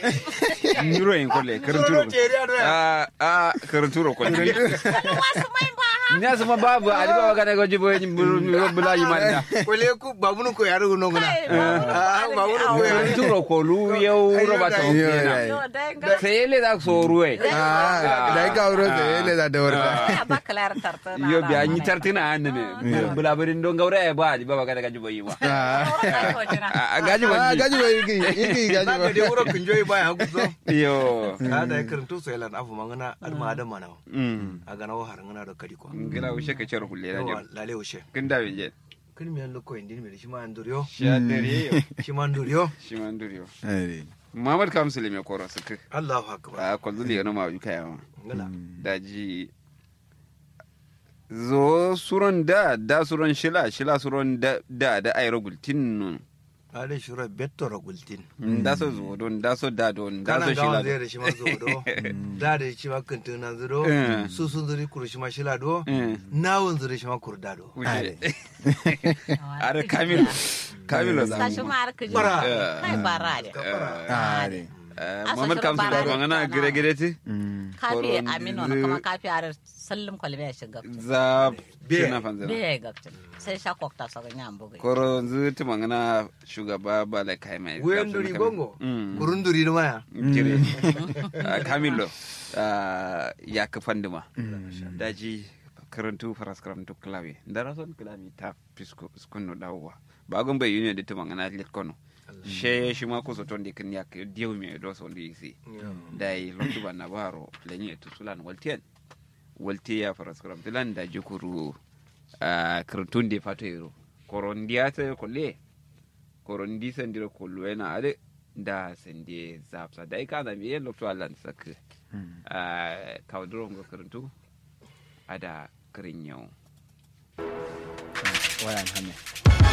Nyuro yin kolle karanturo. Ah ah karanturo kolle. wasu mai ba ha Nya sama babu ali baba kana goji boy ni bula yi manda. Kole ku babunu ko yaro no ngana. Kai, babu Ah, da babu wani ko awo. Karanturo ko lu yau roba ta. Yo, kenan. yo. Yo, dai ga- Sai le da so ruwe. Ah, da ka wuro da ele da dawar Ya ba kalar tarta na Yo ra bi an yi mana. tartina an ne. Bula birin don gaura ya ba ali baba kana goji boy wa. Ah, Ai, ko jira. A gaji ah, ba. gaji ba yiki, yiki gaji Na ba. ga dai wuro kun joyi baya hagu so. Yo. Ka da karantu so yalan afu mangana alma adam mana. Mm. Aga na har ngana da kadi ko. Ngila ushe ka cer hulle na Yawa jam. lale ushe. Kin da je. Kin mi allo ko indin mi shi ma anduriyo. Sha dare yo. Shi ma anduriyo. Shi man duriyo. Eh, Muhammad Kamsul me koro suka. Allahu akbar. A kwallo le ma yuka yawa. Ngala. daji zo suron da da suron shila shila suron da da da ayro gultin nun Ale shura betto ragultin. da so zo don da so da don da Kana so gawan shila zai da shi ma zo do. Da da shi ma kantin na zuro. Eh. Su sun zuri kuru shi ma shila do. Eh. Nawun zuri shi ma kurda do. Uje. are kamil kamil Sa da shi ma har ka ji. Bara. Kai bara ne. ah, de. Muhammad Kamsul da mangana gire gire ti Mm. Kafi Koron amino zu- na kuma kafi har sallum kwalbe ya shiga. za Be. shina fanzana Be ga sai sha kokta sa ga nyam bugai. koro zu ti mangana shugaba bala kai mai Guyen duri gongo. Mm. Kurun duri ni maya. jire kamilo ya ka fandima daji karantu faras karantu klawi ndara son klawi ta pisko skunno dawwa bagon bai union de tumangana lit kono she shi ma ko so ton de kan yak diw mi do so ndi si dai lontu banna baro lenye to sulan waltien walti ya faras karantu lan da jukuru karantun de fato yero korondiya ta kolle korondi sandiro kollo ena ade da sende zapsa da ka da mi lokto alan sak a kawdro ngo karantu ada krinyo Wayan hanya.